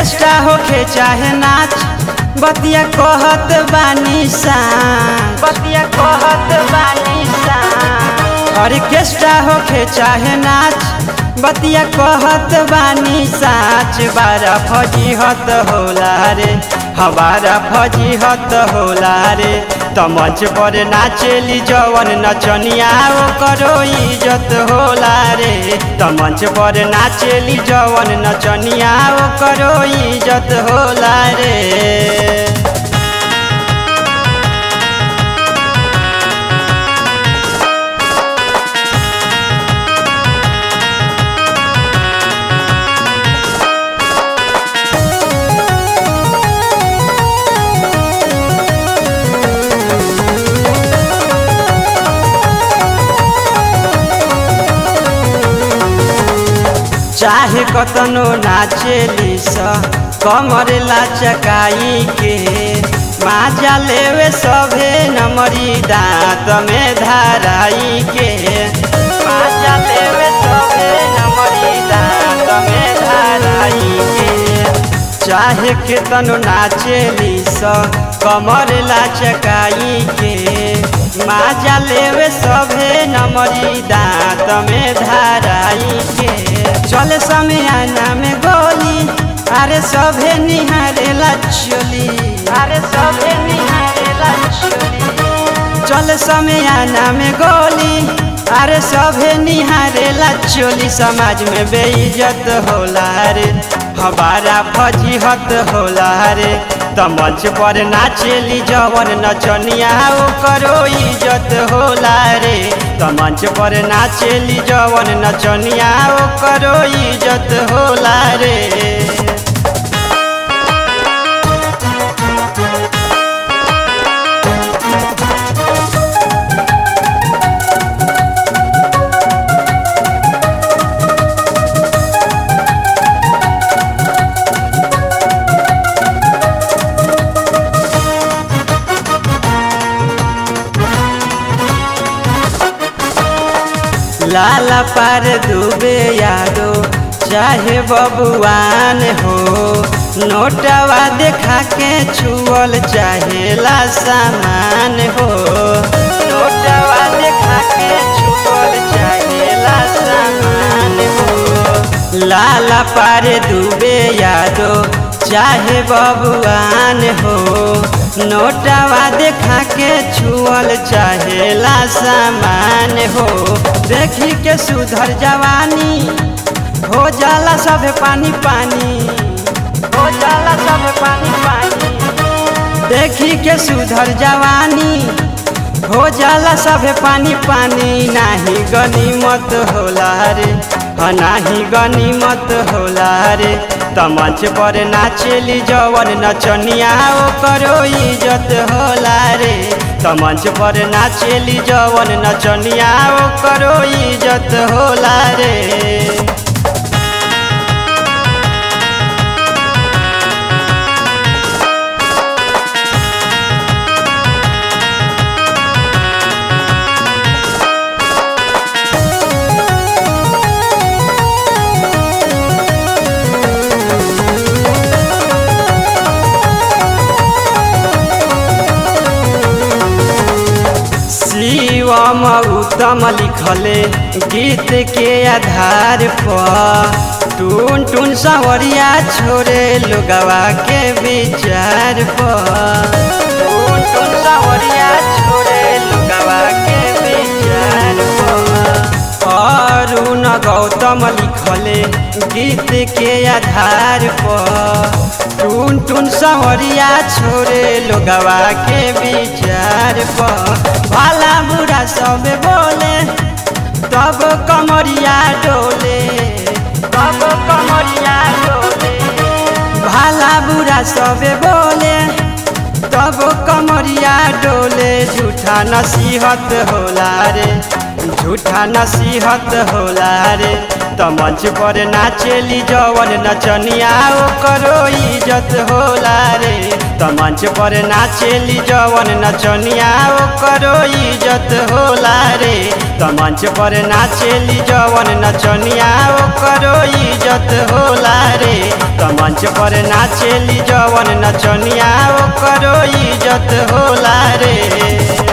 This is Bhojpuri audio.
ऑर्केस्ट्रा होखे चाहे नाच बतिया कहत बानी सान बतिया कहत बानी सान ऑर्केस्ट्रा होखे चाहे नाच बतिया कहत बानी साच बारा फजीहत होला रे हमारा फजीहत होला रे त मंच पर नाचेली जवन नचनिया करो इज्जत होला रे त मंच पर नाचेली जवन नचनिया करो इज्जत होला रे चाहे कतनो नाचेली स कमर लाचकाई के माजा लेवे सभे नमरी दांत में धाराई के माजा लेवे सभे नमरी दांत में धाराई के चाहे केतनो नाचेली स कमर लाचकाई के माजा लेवे सभे नमरी दांत में धाराई के चले समय आना में गोली अरे सभे निहारेला चोली अरे सभे निहारेला चोली चल समय आना में गोली अरे सभे निहारेला चोली समाज में बेइज्जत होला रे हमारा फजीहत होला रे त मंच पर नाचेली जवन नचनिया करो इज्जत होला रे त मंच पर नाचेली जवन नचनिया करो इज्जत होला रे लाला पार डूबे यादो चाहे बबुआन हो नोटवा देखा के छुअल चाहेला सामान हो नोटवा देखा के छुअल चाहेला सामान हो लाला पार डूबे यादो चाहे बबुआन हो नोटवा देखा के छुअल चाहेला सामान हो देखी के सुधर जवानी हो जाला सब पानी पानी हो जाला सब पानी पानी देखी के सुधर जवानी हो जाला सब पानी पानी नाही गनीमत होला रे नाही गनीमत होला रे त मंच पर नाचेली जवन नचनिया करो इज्जत होला रे त मंच पर नाचेली जवन नचनिया करो इज्जत होला रे शिवम उत्तम लिखले गीत के आधार पर टून टून सवरिया छोड़े लोगवा के विचार पर टून टून सवरिया छोड़े लोगवा के विचार पर अरुण गौतम लिखले गीत के आधार पर टून टून सवरिया छोड़े लोगवा के विचार पर भला बुरा सब बोले तब कमरिया डोले तब कमरिया डोले भला बुरा सब बोले तब कमरिया डोले झूठा नसीहत होला रे झूठा नसीहत होला रे त मंच पर नाचेली जवन नचनिया करो इज्जत होला रे त मंच पर नाचेली जवन नचनिया करो इज्जत होला रे त मंच पर नाचेली जवन नचनिया ओकरो इज्जत होला रे त मंच पर नाचेली जवन नचनिया ओकरो इज्जत होला रे